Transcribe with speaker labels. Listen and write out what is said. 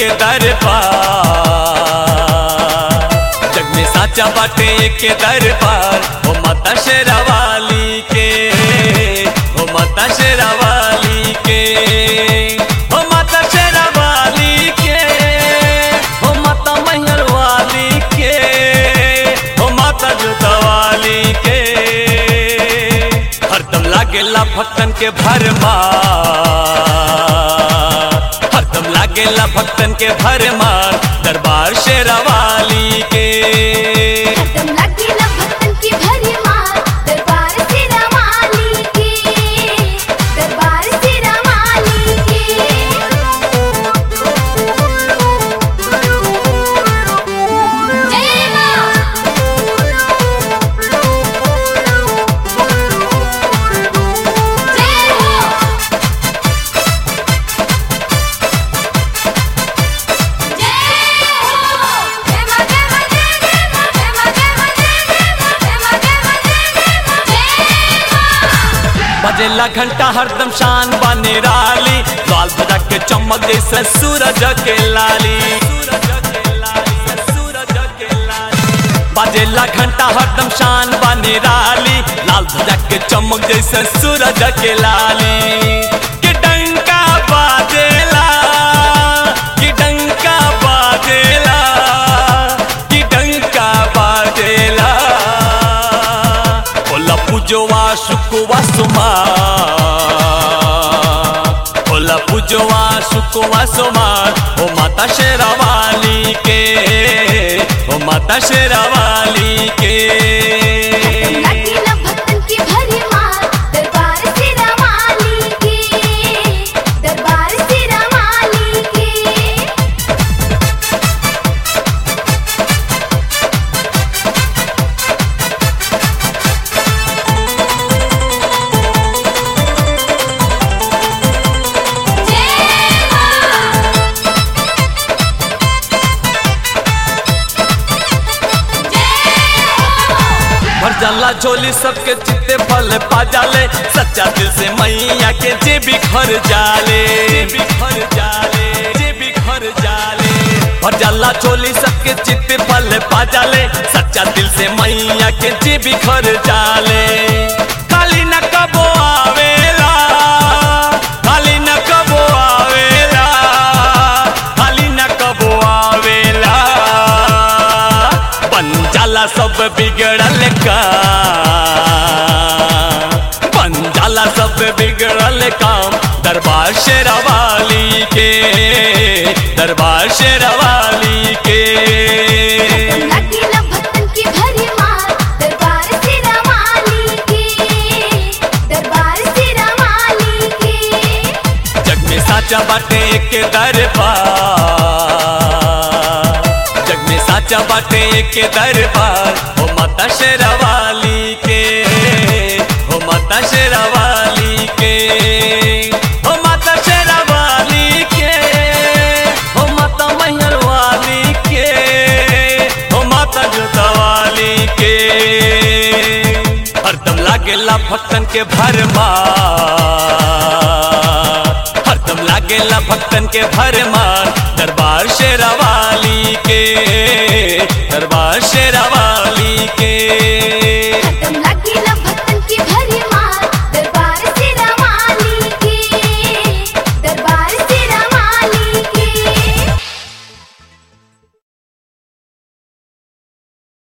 Speaker 1: के दरबार जग में साचा बाटे के दरबार हो माता शेरावाली के हो माता शेरावाली के हो माता शेरावाली के हो माता मैहर वाली के हो माता जुतवाली के हरदम लागेला भक्तन के भरमार हरदम लागेला भक्तन के भरमार दरबार शेरावाली के
Speaker 2: हरदम लागेला भक्तन की भरी मार दरबार सिरा माली के दरबार सिरा माली के जय मां जय हो जय हो जय मां जय मां जय जय मां जय मां जय मां जय जय मां जय मां जय मां जय जय मां जय मां
Speaker 1: बजेला घंटा हरदम शान बने राली लाल बजा के चमक जैसे सूरज के लाली बजेला घंटा हरदम शान बने राली लाल बजा के चमक जैसे सूरज के लाली कि डंका बाजेला कि डंका बाजेला कि डंका बाजेला होला पूजवा सुकुवा सुमा होला पूजवा सुकुवा सुमा ओ माता शेरावाली के ओ माता शेरावाली के
Speaker 2: लागेला भक्तन की भरी मार दरबार सिरा माली के दरबार सिरा माली के जय मां जय हो
Speaker 1: भर जाला झोली सबके चित्ते फल पा जाले सच्चा दिल से मैया के जे भी घर जाले जे भी घर जाले जे भी घर जाले भर जाला झोली सबके चित्ते फल पा जाले सच्चा दिल से मैया के जे भी घर जाले खाली न कबो आवेला खाली न कबो आवेला खाली न कबो आवेला बन जाला सब बिगड़ल का बन जाला सब बिगड़ल काम दरबार शेरावाली के दरबार शेरावाली के
Speaker 2: लागेला भक्तन की भरी मार दरबार सिरा माली के दरबार सिरा माली के
Speaker 1: जग में साचा बाटे के दरबार जग में साचा बाटे के दरबार हो माता शेरावाली के हो माता शेरावाली के हो माता शेरावाली के हो माता मैहर वाली के हो माता जुतवाली के हरदम लागेला भक्तन के भरमार हरदम लागेला भक्तन के भरमार दरबार शेरावाली के दरबार शेरा